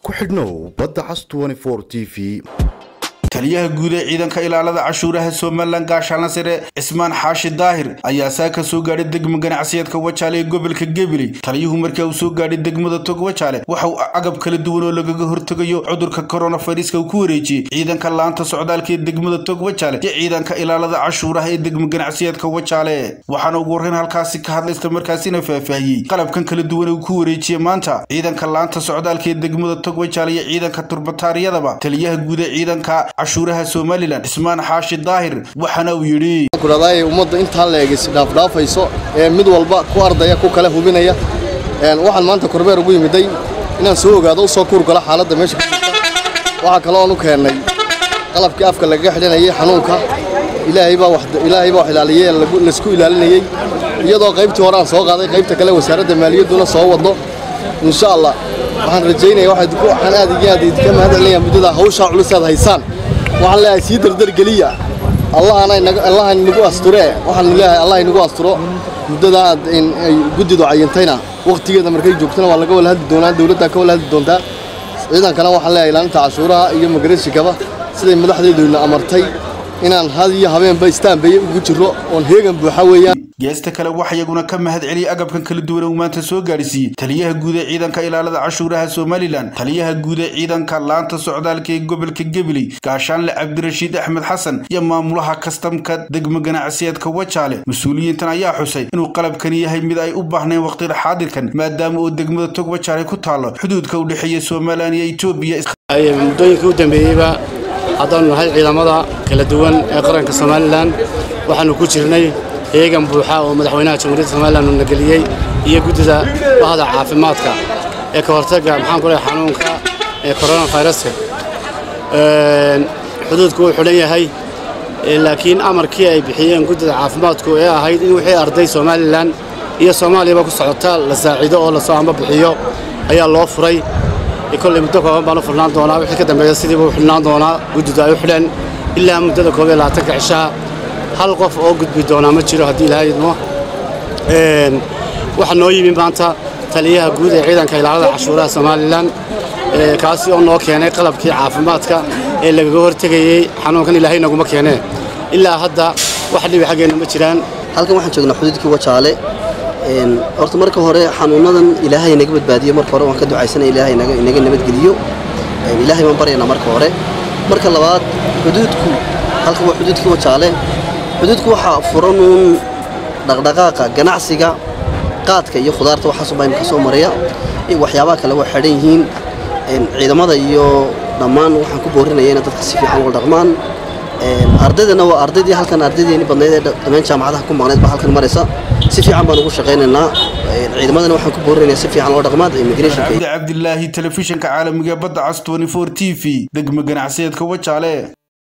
ku xidhnow badda cas t v taliyaha guud ee ciidanka ilaalada cashuuraha somalilan gaashaanla sare cismaan xaashi daahir ayaa saa ka soo gaadhay degmo ganacsiyeedka wajaale ee gobolka gebili taliyuhu markaa uu soo gaadhay degmada tog wajaale waxa uu agab kala duwan oo lagaga hortegayo cudurka koronaviruska uu ku wareejiyey ciidanka laanta socdaalka ee degmada tog wajaale iyo ciidanka ilaalada cashuuraha ee degmo ganacsiyeedka wajaale waxaana ugu horreyn halkaasi ka hadlaysta markaasina faahfaahiyey qalabkan kala duwan uu ku wareejiyey maanta ciidanka laanta socdaalka ee degmada tog wajaale iyo ciidanka turbataariyadaba taliyaha guud ee ciidanka cashuuraha somalilan cismaan xaashi daahir waxaana uu yidhi kudhadaay ummadda intaa la eegis dhaafdhaafayso ee mid walba ku ardaya ku kale hubinaya waxaan maanta korbeer ugu yimiday inaan soo ogaado u soo kuurgalo xaaladda meesha waxaa kaloon u keennay qalabkii afka lagaga xidhanayay xanuunka ilaahay baa wax ilaaliyey laysku ilaalinayey iyadoo qaybtii hore aan soo qaaday qaybta kale wasaaradda maaliyadduna soo wadno insha allah waxaan rajaynaya waxaan aad iyo aad idinka mahadcelinayaa muddada hawshaa culusaad haysaan waxaan leeyahay sii dardargeliya allahana nagu asture waxaan leeyahay allah inagu asturo muddada aad ay guddidu cayintayna wakhtigeeda markay joogtana waa laga wala hadli doonaa dowladda ka wala hadli doontaa ciidankana waxaan leeyahay ilaalinta cashuuraha iyo magarashikaba siday madaxdeeduna amartay inaan had iyo habeenba istaanbeye ugu jirro oon heegan buuxa weeyaan geesta kale waxa iyaguna ka mahad celiyey agabkan kala duwan uu maanta soo gaadhsiiyey taliyaha guud ee ciidanka ilaalada cashuuraha somalilan taliyaha guud ee ciidanka laanta socdaalka ee gobolka gebili gaashaanle cabdirashiid axmed xasan iyo maamulaha kastamka degmo ganacsiyeedka wajaale mas-uuliyiintan ayaa xusay inuu qalabkani yahay mid ay u baahneen waqtida xaadirkan maadaama uu degmada tog wajaale ku taalo xuduudka u dhexeeya somalilan iyo etoobiya muddooyinka u dambeeyeyba haddaanu nahay ciidamada kala duwan ee qaranka somalilan waxaanu ku jirnay heegan buuxa oo madaxweynaha jamhuuriyadda somalilan uu nageliyey iyo guddida bahda caafimaadka ee ka hortagga maxaan ku lehay xanuunka ee koronaviruska xuduudku wuu xidhan yahay laakiin amarkii ay bixiyeen guddida caafimaadku ee ahayd in wixii arday somalilan iyo soomaaliyaba ku socota la saaciido oo lasoo amba bixiyo ayaa loo furay kolley muddo kooban baan u furnaan doonaa wixii ka dambeeya sidiiba u xidhnaan doonaa guddidu ay u xidheen ilaa muddada koob iyo labaatanka cishaha hal qof oo gudbi doonaa ma jiro haddii ilaahay idmo waxaa noo yimi maanta taliyaha guud ee ciidanka ilaalada cashuuraha somalilan kaasi oo noo keenay qalabkii caafimaadka ee lagaga hortegayey xanuunkan ilaahay naguma keenee ilaa hadda wax dhibi xaggeenna ma jiraan halkan waxaan joognaa xuduudkii wajaale horta marka hore xanuunadan ilaahay naga badbaadiyo marka hore waan ka ducaysana ilaahay inaga nabadgeliyo ilaahay baan baryaynaa marka hore marka labaad xuduudku halkan waa xuduudkii wajaale xuduudku waxaa furanuun dhaqdhaqaaqa ganacsiga qaadka iyo khudaarta waxaasubaa imika soo maraya waxyaabaha kale waa xidhan yihiin ciidamada iyo dhammaan waxaan ku boorinaya inay dadka si fiican ula dhaqmaan ardaydana waa ardaydii halkan ardaydeeni badnayd ee dhammaan jaamacadaha ku maqnayd baa halkan maraysa si fiican baan ugu shaqaynaynaa ciidamadana waxaan ku boorinaya si fiican loo dhaqmaad immigrationka cabdilaahi telefishinka caalamiga badda cas t v degmo ganacsiyeedka wajaale